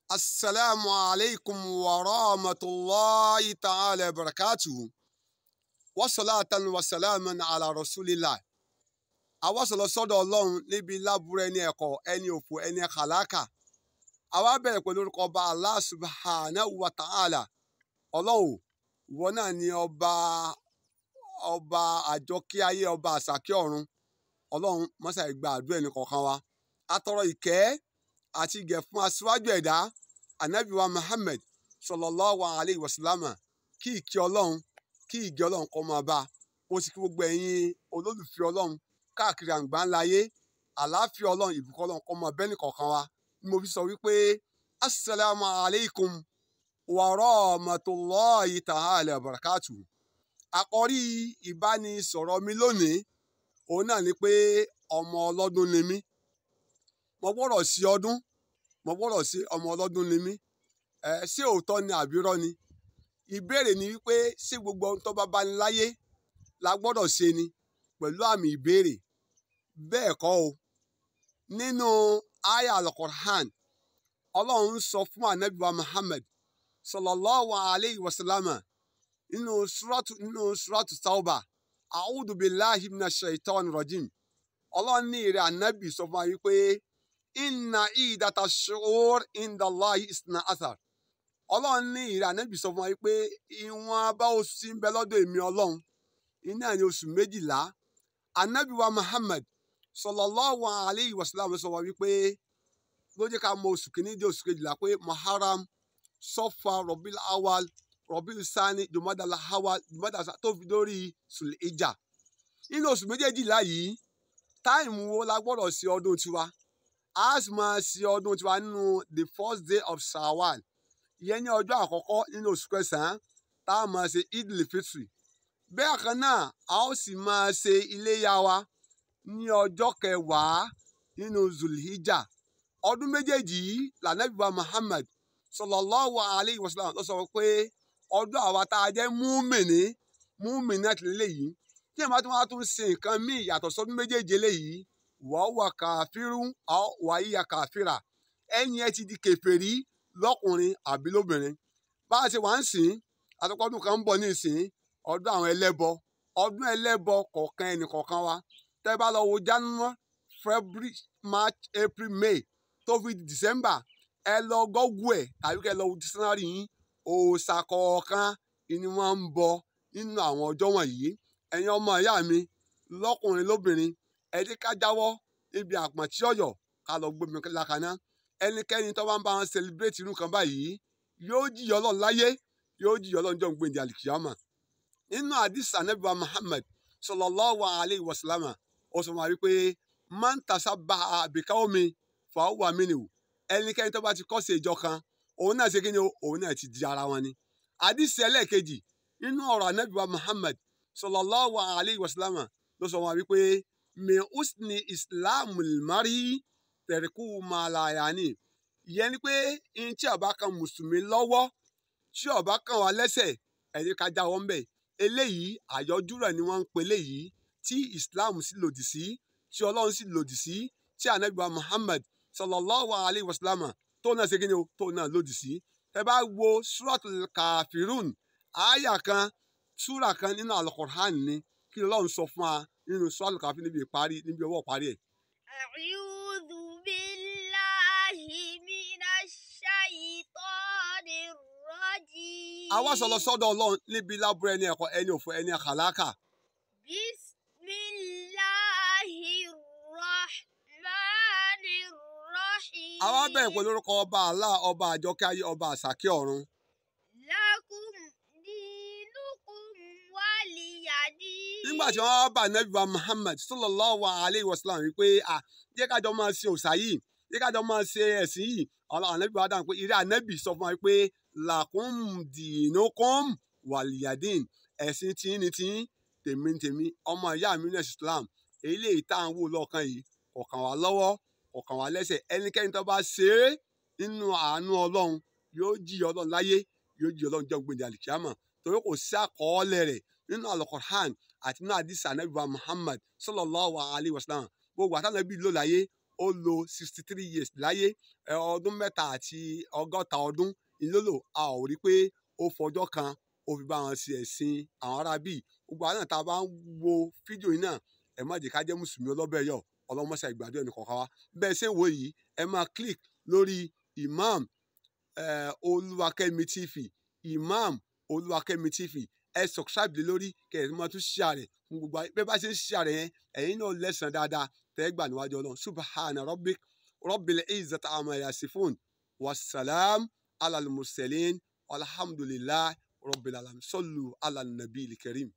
asalaamu alaykum wa rahmatulahi ta'ala wa barakatuhu wasalaatan wasalaaman ala rasulillah àwa sọ̀rọ̀ sọ́dọ̀ ọlọ́run níbi lábúrò ẹni ẹ̀kọ́ ẹni òfò ẹni kàlákà àwa bẹ̀rẹ̀ pẹ̀lú orúkọ ọba Allah subhanahu wa ta'ala ọlọ́run ìwọ náà ni ọba ọba àjọkí ayé ọba àsàkí ọ̀run ọlọ́run mọ́sá ìgbà àdúrà ẹni kọ̀ọ̀kan wa atọrọ ìkẹ́ àti ìgẹ̀ fún aṣíwájú ẹ̀dá anabi wa Muhammad sallallahu alayhi wa sallam kí ìkẹ́ ọlọ́run kí ìgẹ̀ ọlọ́run kó máa bá ó sì kí gbogbo ẹ̀yin olólùfẹ́ ọlọ́run káàkiri àgbà ńlá ayé àlàáfíà ọlọ́run ìbùkún ọlọ́run kó máa bẹ́ẹ̀ nìkọ̀ọ̀kan wa ni mo fi sọ wípé asalaamu alaykum wa rahmatulahi ta'ala wa barakatu àkọ́rí ìbánisọ̀rọ̀ mi lónìí òun náà ni pé ọmọ ọlọ́dún ni mí mo gbọ́dọ̀ sí ọdún mo gbọ́dọ̀ sí ọmọ ọlọ́dún ni mí ẹ ṣé òótọ́ ni àbírọ́ ni ìbéèrè ni wípé ṣé gbogbo ohun tó bá bá ní láyé la gbọ́dọ̀ ṣe ni pẹ̀lú àmì ìbéèrè bẹ́ẹ̀ kọ́ o nínú aya al-Qur'an ọlọ́run sọ fún anabi wa Muhammad sallallahu alayhi wa sallam nínú suratu nínú suratu tauba a'udhu billahi minash shaitani rajim ọlọ́run ní ìrẹ̀ anabi sọ fún wa wípé inna idata shu'ur inda Allahi isna athar ọlọ́run ní ìrẹ̀ anabi sọ fún wa wípé ìwọ̀n bá oṣù tí ń bẹ lọ́dọ̀ èmi ọlọ́run iná ní oṣù méjìlá anabi wa Muhammad sallallahu alayhi wa sallam sọ wa wípé ló jẹ́ ká mọ oṣù kìíní dé oṣù kejìlá pé muharram sọfà rọbìl awal rọbìl sani jumadala awal jumadala tó fi dórí sùlẹ̀jà nínú oṣù méjèèjìlá yìí táìmù wo la gbọ́dọ̀ ṣe ọdún tiwa a sì máa ṣe ọdún tiwa nínú the first day of shawwal ìyẹn ní ọjọ́ àkọ́kọ́ nínú oṣù kẹsàn-án tá a máa ṣe idil fitri bẹ́ẹ̀ kan náà a ó sì máa ṣe iléyá wa ní ọjọ́ kẹwàá nínú zulhijjah ọdún méjèèjì yìí lànàbíwá Muhammad sallallahu alayhi wa sallam ló sọ pé ọdún àwa tá a jẹ́ múmìnì múmìnì náà tìlẹ̀ léyìí tí èèmọ̀ tí wọ́n tún ṣe nǹkan míì yàtọ̀ sọ́dún méjèèjì léyìí wọ́n wà kàfírú wà yíya kàfírà ẹ̀yìn ẹ ti di kèfèrí lọ́kùnrin àbí lóbìnrin bá a ṣe wà ń sìn àtọ́kọ́dún kan ń bọ̀ ní ìsìn ọdún àwọn ẹlẹ́bọ ọdún ẹlẹ́bọ kọ̀ọ̀kan ẹnì kọ̀ọ̀kan wa tẹ́ bá lọ wo January February March April May tó fi december ẹ lọ gọ́gù ẹ̀ tàbí kẹ́ ẹ lọ wo dictionary yín òòṣà kọ̀ọ̀kan ni wọ́n ń bọ nínú àwọn ọjọ́ wọ̀nyí ẹ̀yin ọmọ ìyá mi lọ́kùnrin lóbìnrin ẹ jẹ́ ká jáwọ́ níbi àpọ̀ntí ọ̀yọ́ ká lọ gbómi lákaná ẹnikẹ́ni tó bá ń bá wọn celebrate irú kan báyìí yóò jìyà Ọlọ́run láyé yóò jìyà Ọlọ́run jọ̀ ń gbèǹdé àlìkìyàmà nínú àdìs anabiwa Muhammad sallallahu alayhi wa sallam ó sọ wọn wípé man tasabbaha biqawmi fàáwà mí ni o ẹnikẹ́ni tó bá ti kọ́ sí ìjọ kan òun náà ṣe kí ni o òun náà ti di ara wọn ni. àdìsí ẹlẹ́ẹ̀kejì nínú ọ̀rọ̀ anábìwá Muhammad sallallahu alayhi wa sallam ló sọ wọn wípé min usni islamul mari tẹ̀ríkù màláyàní ìyẹn ni pé ihun tí ó bá kan mùsùlùmí lọ́wọ́ tí ó bá kan wá lẹ́sẹ̀ ẹ̀rí ká já wọn bẹ̀ eléyìí àyọjú rẹ̀ ni wọ́n ń pe eléyìí tí Islam sì lòdì sí tí Ọlọ́run sì lòdì sí tí anabiwa Muhammad sallallahu alayhi wa sallam tó náà ṣe kí ni o tó náà lòdì sí ẹ bá wo suratul kafirun àyà kan súra kan nínú alukur'an ni kí Ọlọ́run sọ fún wa nínú suratul kafirun níbi ìparí níbi ọwọ́ ìparí ẹ̀. A'udhu billahi minash shaytanir rajim. àwa sọ̀rọ̀ sọ́dọ̀ Ọlọ́run níbi lábúrò ẹni ẹ̀kọ́ ẹni òfò ẹni kàlákà. Bismillahir rahmanir rahim. àwa bẹ̀rẹ̀ pẹ̀lú orúkọ ọba Allah ọba àjọkẹ́ ayé ọba àsàkẹ́ ọ̀run. Lakum dinukum waliyadin. nígbà tí wọ́n bá nẹ́bí wa Muhammad sallallahu alayhi wa sallam wípé à jẹ́ kájọ máa ṣe òòṣà yìí jẹ́ kájọ máa ṣe ẹ̀sìn yìí ọ̀la ànẹ́bí wa dáhùn pé ìrẹ́ ànẹ́bí sọ fún wa pé lakum dinukum waliyadin ẹ̀sìn tiyín ni tiyín tèmi ni tèmi ọmọ ìyá mi ní Islam èyí lè tá à ń wò lọ́ọ̀kan yìí kọ̀ọ̀kan wá lọ́wọ́ kọ̀ọ̀kan wá lẹ́sẹ̀ ẹnikẹ́ni tó bá ṣe é nínú àánú Ọlọ́run yóò jí Ọlọ́run láyé yóò jí Ọlọ́run jẹ́ gbèdé àlìkíyàmọ̀ torí kò sí àkọọ́lẹ̀ rẹ̀ nínú Al-Qur'an àti nínú àdìsí ànábì wa Muhammad sallallahu alayhi wa sallam gbogbo àtànábì ló láyé ó lo sixty three years láyé ẹ, ọdún mẹ́ta àti ọgọ́ta ọdún ìlólò a ò rí pé ó fọjọ́ kan ó fi bá wọn ṣe ẹ̀sìn àwọn ará bíi gbogbo àwọn náà tá a bá ń wo fídíò yìí náà ẹ má jẹ́ ká jẹ́ mùsùlùmí ọlọ́bẹ̀ yọ ọlọ́mọṣẹ́ ìgbàdo ẹnì kọ̀ọ̀kan wa bẹ́ẹ̀ ṣe ń wò yìí ẹ máa click lórí imam eh, olúwakẹ́mi tv imam olúwakẹ́mi tv ẹ subscribe lé lórí kẹ ẹ máa tún share rẹ̀ fún gbogbo ayé bẹ́ẹ̀ bá ṣe ń share rẹ̀ yẹn ẹ̀yin náà lẹ́sàn dáadáa tẹ́ ẹ gbà níwájú ọlọ́run subhana rabbik rabbil izzati amma yasifun wassalam alal mursalin alhamdulillah rabbil alamin sallu ala nabiyil karim.